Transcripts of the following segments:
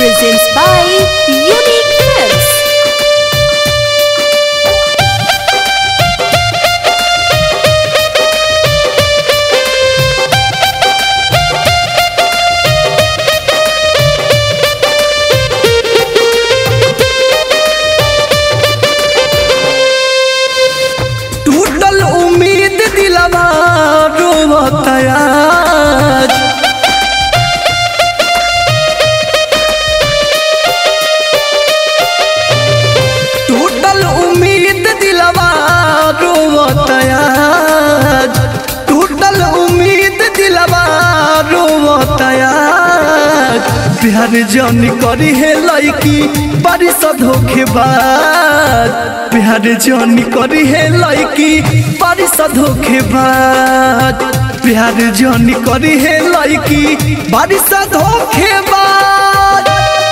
presents by Unique Films. टूटल उम्मीद दिलवा रोवता आज टूटल उम्मीद दिलवा रोवता आज टूटल उम्मीद दिलवा रोवता आज प्यार जन करी है लड़की बारिश धोखेबाज प्यार जन करी है लड़की बारिश धोखेबाज प्यार जन करी है लड़की बारिश धोखेबाज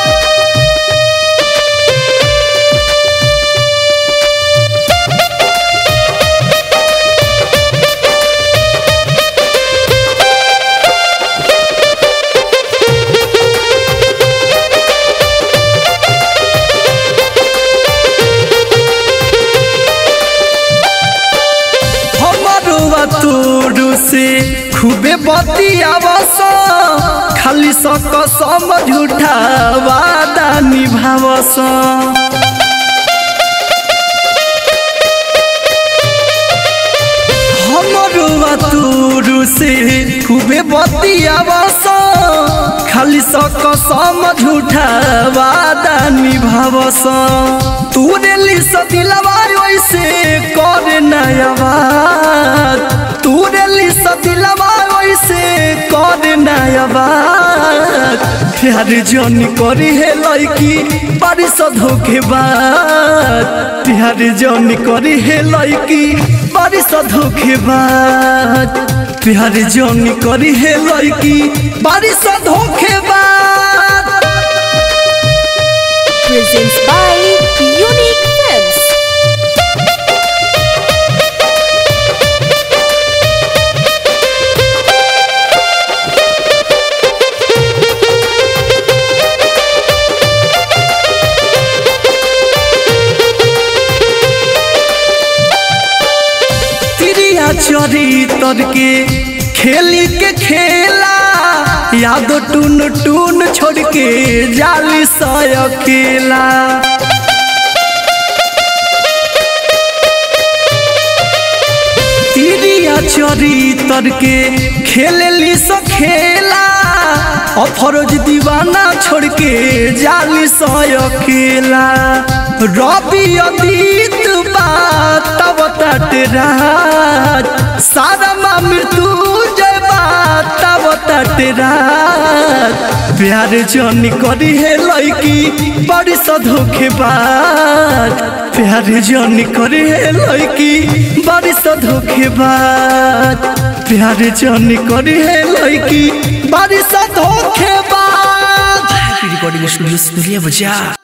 हमारो तोरू से खूबे बतियावस खाली सक सम झूठा वादा निभावस हमारो तोरू से खूबे बतियावस खाली सक सम झूठा वादा निभावस तूने लिस दिलवा वैसे कर नया बात तूने लिस दिलवा वैसे कर नया बात प्यार जन करी है लड़की बारिश धोखेबाज प्यार जन करी है लड़की बारिश धोखेबाज प्यार जन करी है लड़की बारिश धोखेबाज Presents by Unique Films. तिरिया चरी तर के खेली के खेला यादो टून टून छोड़ के जाली सय अकेला तिरिया चरी तर के खेलेली सो खेला अफरोज दीवाना छोड़ के जाली सय अकेला रवि अतीत बात तब तट राज सारा माँ मृत्यु जय बात तब तट राज प्यार जन करी है लड़की बड़ी धोखेबाज प्यार जन करी है लड़की बड़ी धोखेबाज प्यार जन करी है लड़की बड़ी धोखेबाज रिकॉर्डिंग स्टूडियो सुरिया बजा